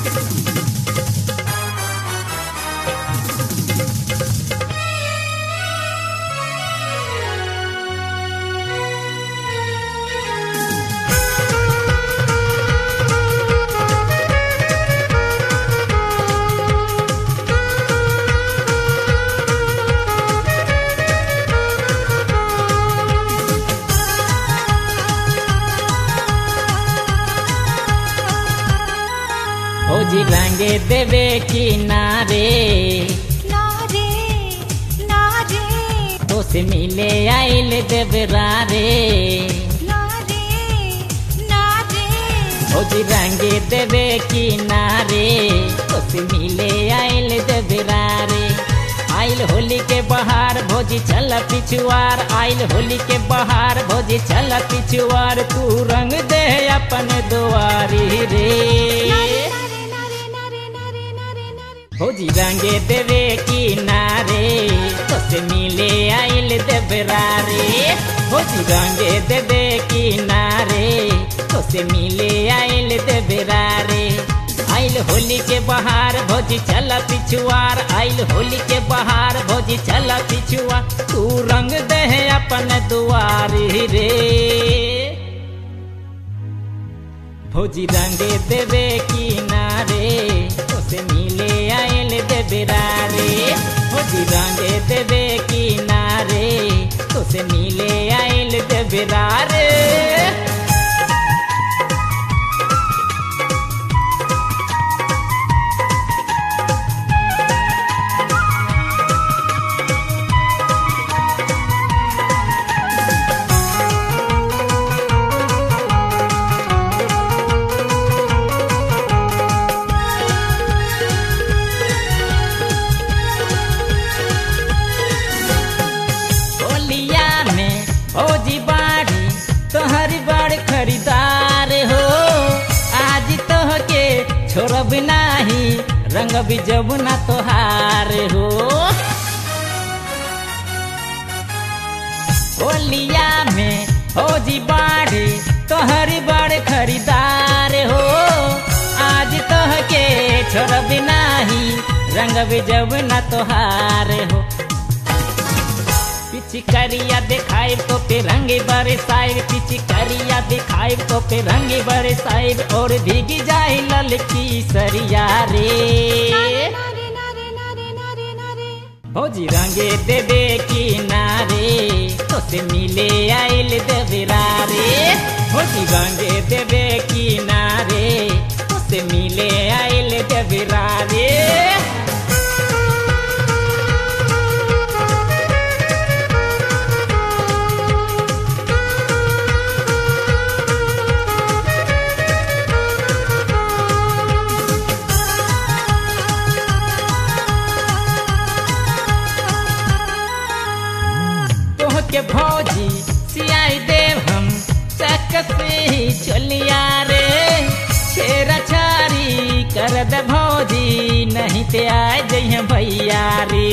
भौजी रंगे देवे किनारे ना रे ना रे तो से मिले आइल देवरा रे ना रे ना रे भौजी रंगे देवे किनारे तो से मिले आइल देवरा रे आइल होली के बहार भोजी चल पिछुआर आइल होली के बहार भोजी चल पिछुआर तू रंग दे अपन दुआरी रे ना रे ना रे ना रे ना रे ना रे ना रे भौजी रंगे देवे किनारे तो से मिले आइल देवरा रे भौजी रंगे देवे किनारे तो से मिले आइल देवरा रे आइल होली के बहार भौजी चल पिछुआर आइल होली के बहार भौजी चल पिछुआर तू रंग दे अपन दुआरी रे भौजी रंगे देवे किनारे उसे मिले आयल देवरा रे भौजी रंगे देवे किनारे उसे मिले आयल देवरा रे होलिया में भौजी बाड़ी तोहरी बड़ खरीदार हो आज तोह के छोड़ब नाही रंग भी जब ना तोहार हो होलिया में भौजी बाड़ी तोहरी बड़ खरीदार हो आज तोह के छोड़ब नाही रंग भी जब ना तोहार हो पिचकारिया दिखाई तो पे रंगे बरसाइब पिचकारिया दिखाई तो पे रंगे बरसाइब और भीगी जाए ललकी सरिया रे ना रे ना रे ना रे ना रे ना रे भौजी रंगे देवे किनारे तो से मिले आइल देवरा रे भौजी रंगे देवे किनारे तो से मिले आइल देवरा रे तोह के भौजी सियाई देव हम चक से ही चलिया रे छेरा छारी कर दे भौजी नहीं ते आए जइहे भैया रे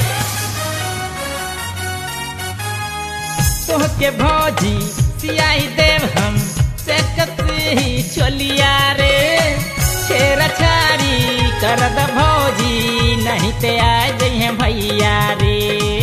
तोह के भौजी सियाई देव हम चक से ही चलिया रे छेरा छारी कर दे भौजी नहीं ते आए जइहे भैया रे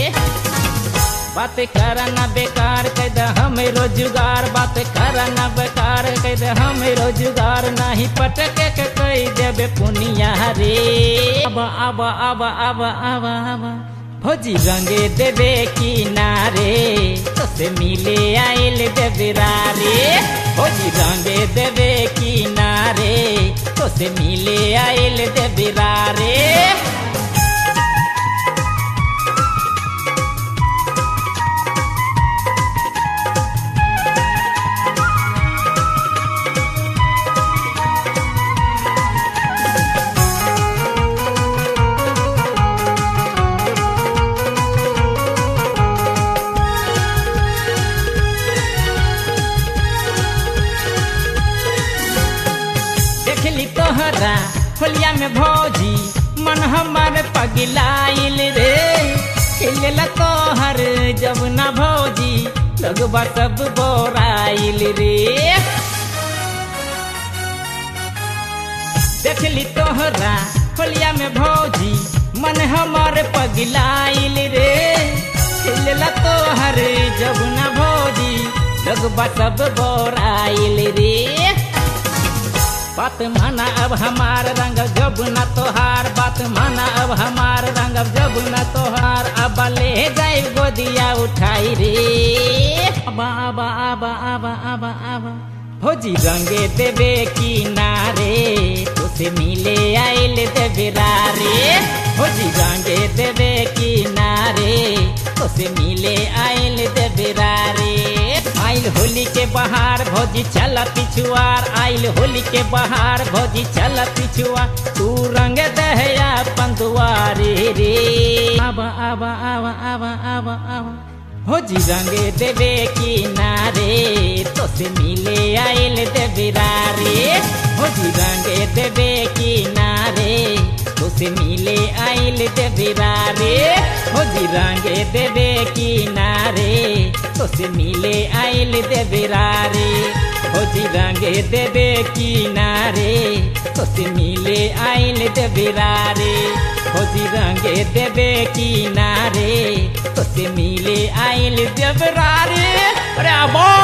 बात करना बेकार कह दे हमें रोजगार बात करना बेकार कह दे हमें रोजगार नहीं पटके के कह देबे पुनिया रे अब अब अब अब अब अब भौजी रंगे देवे किनारे तो से मिले आइल देवरा रे भौजी रंगे देवे किनारे तो से मिले आइल देवरा रे देखली तोहरा होलिया में भौजी मन हमर पगलाइल रे खिलला तोहर जब ना भौजी लगवा सब बोराइल रे देखली तोहरा होलिया में भौजी मन हमर पगलाइल रे खिलला तोहर जब न भौजी लगबा सब बोराइल रे बात माना अब हमार रंग जब न तोहार बात माना अब हमार रंग जब न तोहार अब ले जाए गोदिया उठाई रे आबा आबा आबा आबा आबा आबा भौजी रंगे देवे की नारे तुसे मिले आइल देवे रे भौजी रंगे देवे की नारे तुसे मिले आइल देवे रे आइल होली के बहार भौजी चल पिछुआर आइल होली के बहार भौजी चल पिछुआ तू रंग दहया पंदुआरे रे आबा आबा आबा आबा आबा आबा भौजी रंगे देवे की नारे तो से मिले आइल देवे रे भौजी रंगे देवे की नारे तो से मिले आइल देवे रे भौजी रंगे देवे की नारे तो से मिले आइल देवे रे भौजी रंगे देवे की नारे तो से मिले आइल देवे रे भौजी रंगे देवे की नारे तो से मिले आइल देवरा रे अरे बा